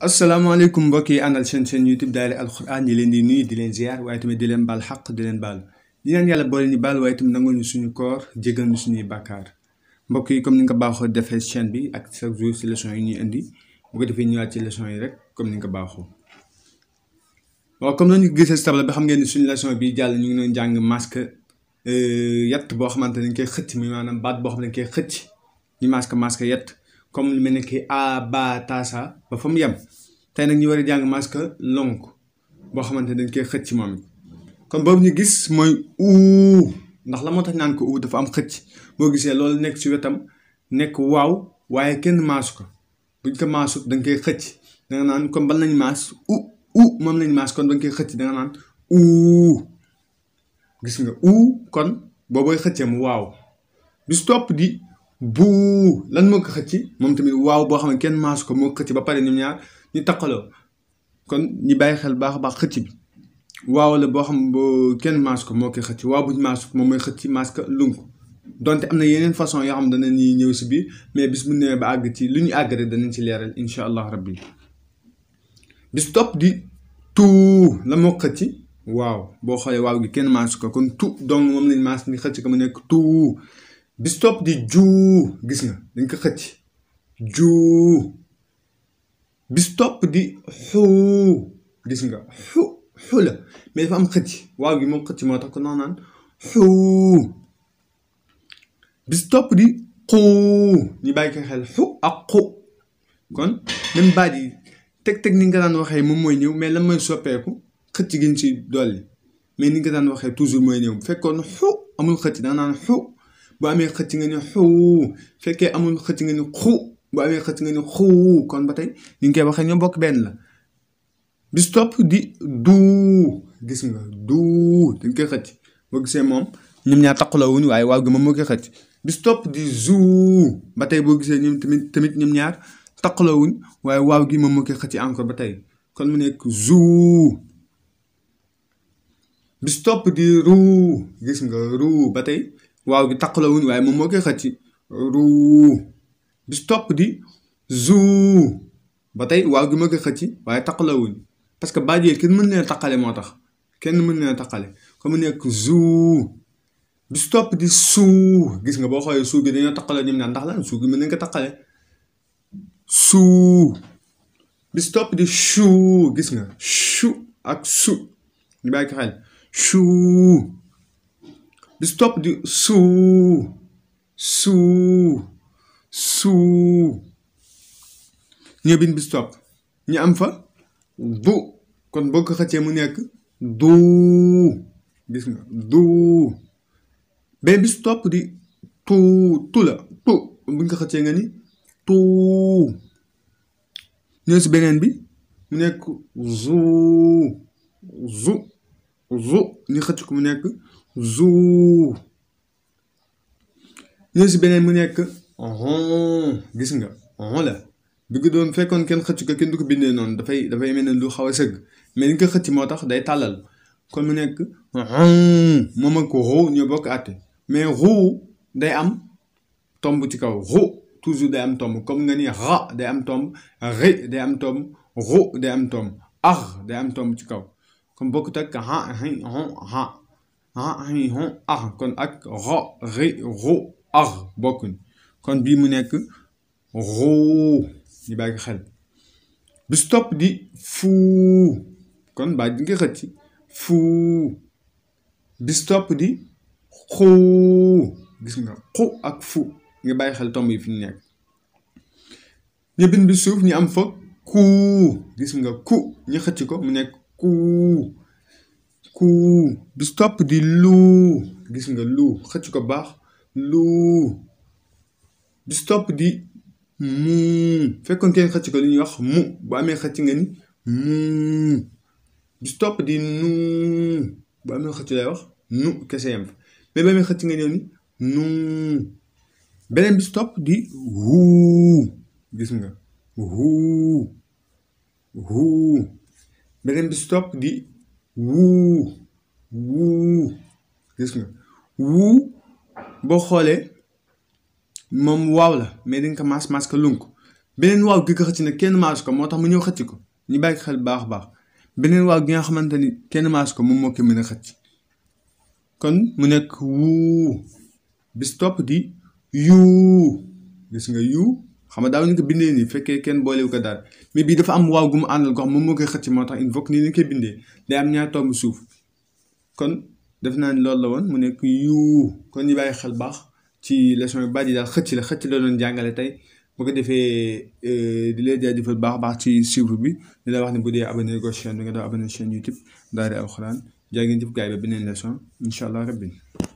asalaamaaleykum mbokk yi àndal seen seen youtube daara alxuraan yi leen di nuyu di leen ziar waaye tamit di leen baal xaq di leen baal di leen yàlla boole ñu baal waaye tamit nangoo ñu suñu koor jégal ñu suñuy bàkkaar mbokk yi comme ni nga ko baaxoo defee chaîne bi ak chaque jour si leçon yi ñuy indi bu ko defee ñëwaat ci leçon yi rek comme ni nga ko baaxoo waaw comme nañu gisee si tabla bi xam ngeen ni suñu leçon bi jàll ñu ngi doon jàng masque yett boo xamante ne dañ koy xëcc mi maanaam baat boo xam ne dañ koy xëcc ñu masque masque yett comme lu mel ne ki a ba taasa ba fa mu yem tey nag ñu war a jàng masque lonk boo xamante ne dañ koy xëcc moom it kon boobu ñu gis mooy uu ndax la moo tax naan ko uu dafa am xëcc boo gisee loolu nekk ci wetam nekk waaw waaye kenn maasu ko buñ ko maasut dañ koy xëcc da nga naan comme ban lañ maas u u moom lañ maas kon dañ koy xëcc da nga naan uu gis nga uu kon boobooy xëccee mu waaw bis topp di buu lan moo ko xëcc moom tamit waaw boo xam ne kenn maasu ko moo xëcc ba pare ñoom ñaar ñu taqaloo kon ñi bàyyi xel baax a baax xëcc bi waaw la boo xam boo kenn maasu ko moo koy xëcc waaw buñ maasu ko moom mooy xëcc masque lunk donte am na yeneen façon yoo xam dana ñuy ñëw si biir mais bis bu ñëwee ba àgg ci lu ñu àgg rek danañ ci leeral incha allah rabbi bis topp di tuu la moo xëcc waaw boo xoolee waaw gi kenn maasu ko kon tu donc moom lañ maas ni xëcc ko mu nekk tuu bis topp di juu gis nga dañ ko xëcc juu bis topp di xuu gis nga xu xu la mais dafa am xëcc waaw gi moom xëcc moo tax ko noonu naan xuu bis topp di xuu ñu bàyyi ko xel xu ak xu kon même baat yi teg-teg ni nga daan waxee moom mooy ñëw mais lan mooy soppeeku xëcc gi ñu si dolli mais ni nga daan waxee toujours mooy ñëw bu fekkoon xu amul xëcc da nga naan xu bu amee xëcc nga ni xuu fekkee amul xëcc nga ni xu bu amee xëcc nga ni xuu kon ba tey ni nga koy waxee ñoo bokk benn la bis topp di duu gis nga duu dañ koy xëcc boo gisee moom ñoom ñaar taqaloo wuñ waaye waaw gi moom moo koy xëcc bis topp di zuu ba tey boo gisee ñoom tamit tamit ñoom ñaar taqaloo wuñ waaye waaw gi moom moo koy xëcc encore ba tey kon mu nekk zuu bis topp di ruu gis nga ruu ba tey waaw gi taqaloo wuñ waaye moom moo koy xëcc ruu bis topp di zuu ba tey waaw gi moo koy xëcc waaye taqaloo wuñ parce que baat yooyu kenn mën leen taqale moo tax kenn mën leen taqale comme mu nekk zuu bis topp di suu gis nga boo xoolee suu gi dañoo taqaloo ñoom ñaar ndax lan suu gi mën nañ ko taqale suu bis topp di chuu gis nga chu ak su ñu bàyyi ko xel chuu bis topp di suu suu suu ñoo bind bis topp ñu am fa du kon boo ko xëccee mu nekk duu gis nga duu benn bis topp di tuu tu la tu bu ñu ko xëccee nga ni tuu ñëw si beneen bi mu nekk zuu zu zu ñu xëcc ko mu nekk zuu ñëw si beneen mu nekk ron gis nga ron la bi ko doon fekkoon kenn xëcc ko kenn du ko bindee noonu dafay dafay mel ne lu xaw a sëgg mais ni nga ko xëcc moo tax day tàllal kon mu nekk ron moom ak ruu ñoo bokk àtte mais ruu day am tomb ci kaw ruu toujours day am tomb comme nga ni ra day am tomb ri day am tomb ru day am tomb ar day am tomb ci kaw comme bokkut ak ha hi hon ha ha hi hon ar kon ak ra ri ru ar bokkuñ kon bii mu nekk ruu ñu bàyyi ko xel bis topp di fuu kon baa di nga xëcc fuu bis topp di xuu gis nga xu ak fu nga bàyyi xel tomb yi fi ñu nekk ñu bind bi suuf ñu am fa kuu gis nga ku ñu xëcc ko mu nekk kuu kuu bis topp di luu gis nga luu xëcc ko baax luu bis topp di muu fekkoon kenn xëcc ko li ñuy wax mu bu amee xëcc nga ni muu bis topp di nuu bu amee xëcc lay wax nu kese yam fa mais bu amee xëcc nga ñëw ni nuu beneen bis topp di huu gis nga huu huu beneen bis topp di wuu wuu gis nga wuu boo xoolee moom waaw la mais dañ ko maas maas ko lunk beneen waaw gi ko xëcc nag kenn maas ko moo tax mu ñëw xëcc ko ñu bàyyi xel baax a baax beneen waaw gi nga xamante ni kenn maas ko moom moo ko mën a xëcc kon mu nekk wuu bis topp di yuu gis nga yuu xam nga daaw ñu ko bindee nii fekkee kenn boolewu ko daal mais bii dafa am waaw gu mu àndal ko xam moom moo koy xëcc moo tax il faut que nii ni koy bindee day am ñaar tomb suuf kon def naa ni loolu la woon mu nekk yuu kon ñu bàyyi xel baax ci leçon yu bari yi daal xëcc la xëcc la doon jàngale tey bu ko defee di leen jaajëfal baax baax ci suivre bi di la wax ne bu dee abonné ko chaîne bi nga doon abonné chaîne YouTube Daara Alxuraan jaa ngeen jëf gaay ba beneen leçon incha allah rabbi